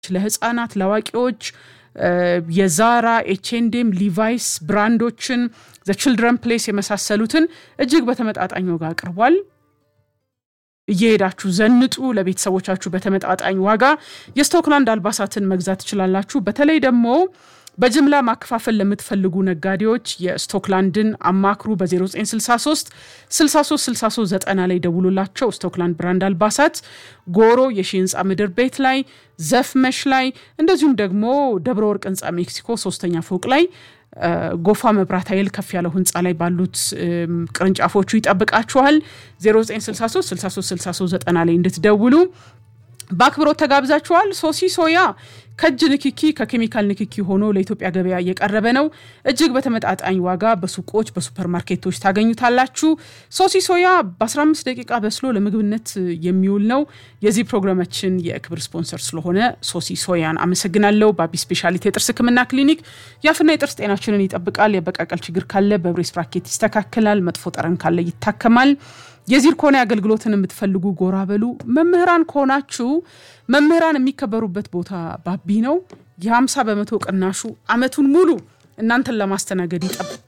ለህፃናት፣ ለአዋቂዎች የዛራ ኤችኤንዴም፣ ሊቫይስ ብራንዶችን ዘ ችልድረን ፕሌስ የመሳሰሉትን እጅግ በተመጣጣኝ ዋጋ አቅርቧል። እየሄዳችሁ ዘንጡ። ለቤተሰቦቻችሁ በተመጣጣኝ ዋጋ የስቶክላንድ አልባሳትን መግዛት ትችላላችሁ። በተለይ ደግሞ በጅምላ ማከፋፈል ለምትፈልጉ ነጋዴዎች የስቶክላንድን አማክሩ። በ0963 63 63 90 ላይ ደውሉላቸው። ስቶክላንድ ብራንድ አልባሳት ጎሮ የሺ ህንፃ ምድር ቤት ላይ ዘፍመሽ ላይ እንደዚሁም ደግሞ ደብረ ወርቅ ህንፃ ሜክሲኮ ሶስተኛ ፎቅ ላይ ጎፋ መብራት ኃይል ከፍ ያለው ህንፃ ላይ ባሉት ቅርንጫፎቹ ይጠብቃችኋል። 0963 63 63 90 ላይ እንድትደውሉ በአክብሮት ተጋብዛችኋል። ሶሲ ሶያ ከእጅ ንክኪ ከኬሚካል ንክኪ ሆኖ ለኢትዮጵያ ገበያ እየቀረበ ነው። እጅግ በተመጣጣኝ ዋጋ በሱቆች በሱፐርማርኬቶች ታገኙታላችሁ። ሶሲ ሶያ በ15 ደቂቃ በስሎ ለምግብነት የሚውል ነው። የዚህ ፕሮግራማችን የክብር ስፖንሰር ስለሆነ ሶሲ ሶያን አመሰግናለሁ። በአቢ ስፔሻሊቲ የጥርስ ህክምና ክሊኒክ የአፍና የጥርስ ጤናችንን ይጠብቃል። የበቃቀል ችግር ካለ በብሬስ ብራኬት ይስተካከላል። መጥፎ ጠረን ካለ ይታከማል። የዚርኮኒ አገልግሎትን የምትፈልጉ ጎራ በሉ። መምህራን ከሆናችሁ መምህራን የሚከበሩበት ቦታ ባቢ ነው። የ50 በመቶ ቅናሹ አመቱን ሙሉ እናንተን ለማስተናገድ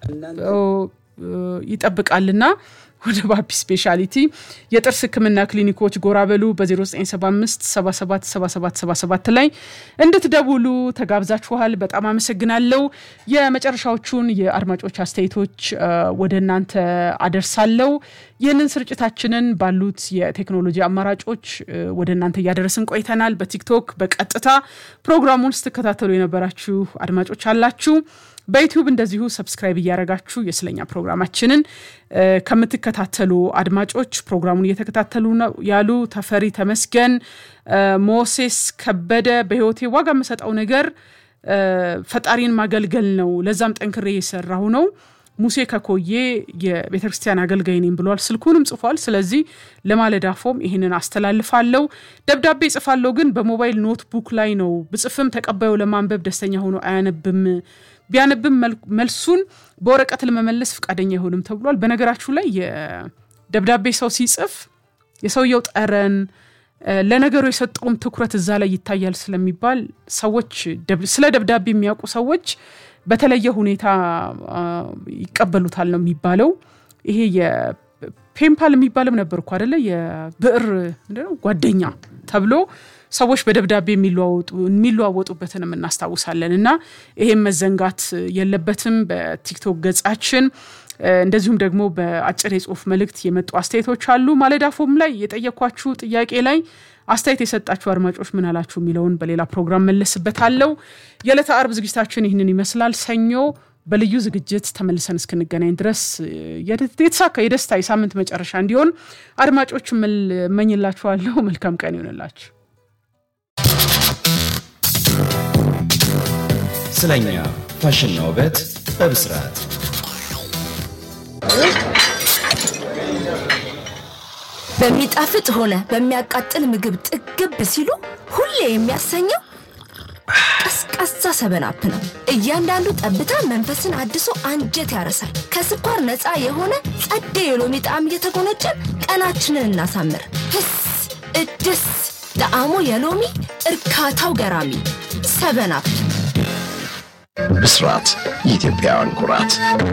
ይጠብቃልና ወደ ባቢ ስፔሻሊቲ የጥርስ ህክምና ክሊኒኮች ጎራ በሉ። በ0975 77 77 77 ላይ እንድትደውሉ ተጋብዛችኋል። በጣም አመሰግናለሁ። የመጨረሻዎቹን የአድማጮች አስተያየቶች ወደ እናንተ አደርሳለሁ። ይህንን ስርጭታችንን ባሉት የቴክኖሎጂ አማራጮች ወደ እናንተ እያደረስን ቆይተናል። በቲክቶክ በቀጥታ ፕሮግራሙን ስትከታተሉ የነበራችሁ አድማጮች አላችሁ። በዩቲዩብ እንደዚሁ ሰብስክራይብ እያደረጋችሁ የስለኛ ፕሮግራማችንን ከምትከታተሉ አድማጮች ፕሮግራሙን እየተከታተሉ ነው ያሉ ተፈሪ ተመስገን፣ ሞሴስ ከበደ በህይወቴ ዋጋ የምሰጠው ነገር ፈጣሪን ማገልገል ነው። ለዛም ጠንክሬ የሰራሁ ነው። ሙሴ ከኮዬ የቤተ ክርስቲያን አገልጋይ ነኝ ብሏል። ስልኩንም ጽፏል። ስለዚህ ለማለዳ ፎም ይህንን አስተላልፋለሁ። ደብዳቤ ጽፋለሁ፣ ግን በሞባይል ኖትቡክ ላይ ነው ብጽፍም ተቀባዩ ለማንበብ ደስተኛ ሆኖ አያነብም ቢያነብም መልሱን በወረቀት ለመመለስ ፈቃደኛ አይሆንም ተብሏል። በነገራችሁ ላይ የደብዳቤ ሰው ሲጽፍ የሰውየው ጠረን ለነገሩ የሰጠውም ትኩረት እዛ ላይ ይታያል ስለሚባል ሰዎች ስለ ደብዳቤ የሚያውቁ ሰዎች በተለየ ሁኔታ ይቀበሉታል ነው የሚባለው። ይሄ የፔምፓል የሚባልም ነበር እኮ አደለ? የብዕር ጓደኛ ተብሎ ሰዎች በደብዳቤ የሚለዋወጡበትንም እናስታውሳለን። እና ይሄም መዘንጋት የለበትም። በቲክቶክ ገጻችን እንደዚሁም ደግሞ በአጭር የጽሁፍ መልእክት የመጡ አስተያየቶች አሉ። ማለዳ ፎም ላይ የጠየኳችሁ ጥያቄ ላይ አስተያየት የሰጣችሁ አድማጮች ምን አላችሁ የሚለውን በሌላ ፕሮግራም መለስበታለሁ። የዕለተ አርብ ዝግጅታችን ይህንን ይመስላል። ሰኞ በልዩ ዝግጅት ተመልሰን እስክንገናኝ ድረስ የተሳካ የደስታ የሳምንት መጨረሻ እንዲሆን አድማጮች እመኝላችኋለሁ። መልካም ቀን ይሆንላችሁ። ስለኛ ፋሽንና ውበት በብስራት በሚጣፍጥ ሆነ በሚያቃጥል ምግብ ጥግብ ሲሉ ሁሌ የሚያሰኘው ቀዝቃዛ ሰበናፕ ነው። እያንዳንዱ ጠብታ መንፈስን አድሶ አንጀት ያረሳል። ከስኳር ነፃ የሆነ ጸደ የሎሚ ጣዕም እየተጎነጨን ቀናችንን እናሳምር። ህስ እድስ ጣዕሙ የሎሚ እርካታው ገራሚ ሰበናፕ። ብስራት የኢትዮጵያውያን ኩራት